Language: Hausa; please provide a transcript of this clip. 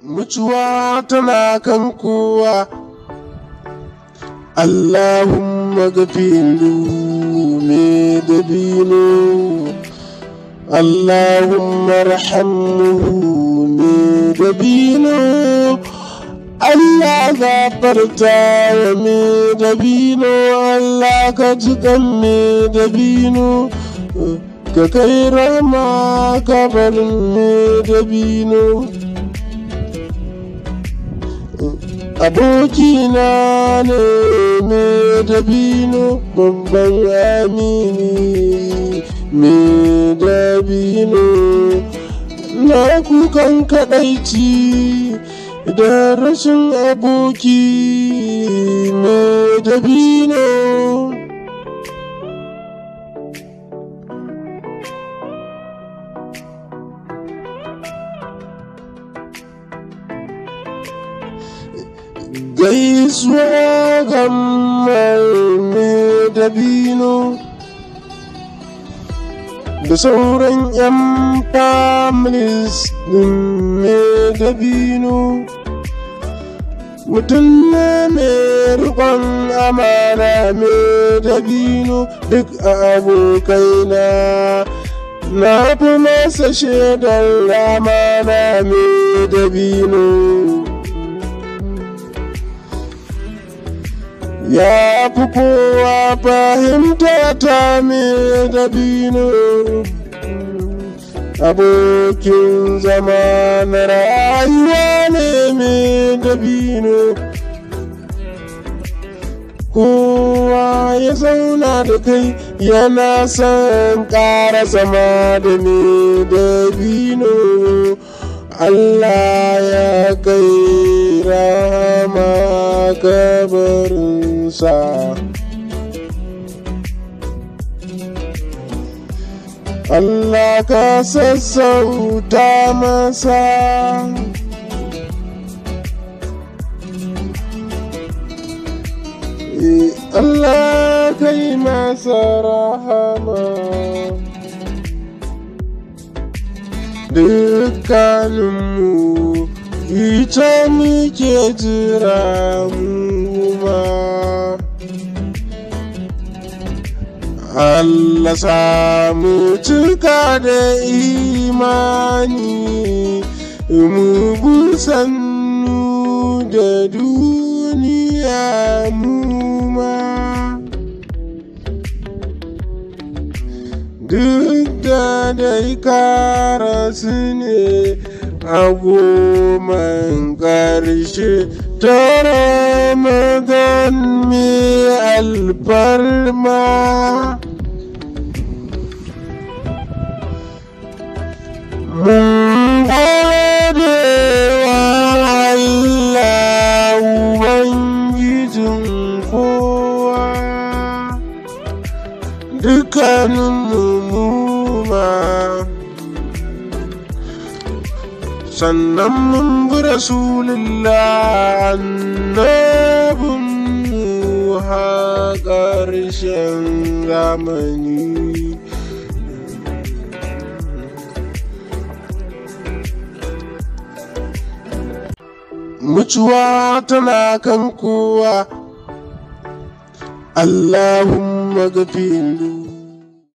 mutuwa tana kan kowa Allahumma gafiru me dabino Allahumma rahammuhu me dabino Allah gafarta wa me dabino Allah ka jiƙan me dabino ka kai rama kabarin me dabino abokina ne me dabino babban amini me dabino na kukan kadaici da rashin aboki me dabino gaisuwa ga mai dabino da sauran 'yan families din mai dabino mutum ne mai rikon amana mai dabino duk abokaina na fi masa shaidar amana mai dabino ya fi kowa fahimta ta me dabino abokin zama na rayuwa ne me dabino kowa ya zauna da kai yana son ƙara zama da me dabino Allah ya kai rama kabarinsa Allah ka sassauta masa Allah kai masa rahama dukkaninmu ita muke jira mu ma Allah samu cika da imani mu busannu da duniya mu ma duk da dai karasu ne a goman ƙarshe ta ramadan mai alfarma mun gode wa Allah Ubangijin kowa dukkanin ma sannan mun bi rasulullah annabin ha ƙarshen zamani mutuwa tana kan kowa Allahumma gafiru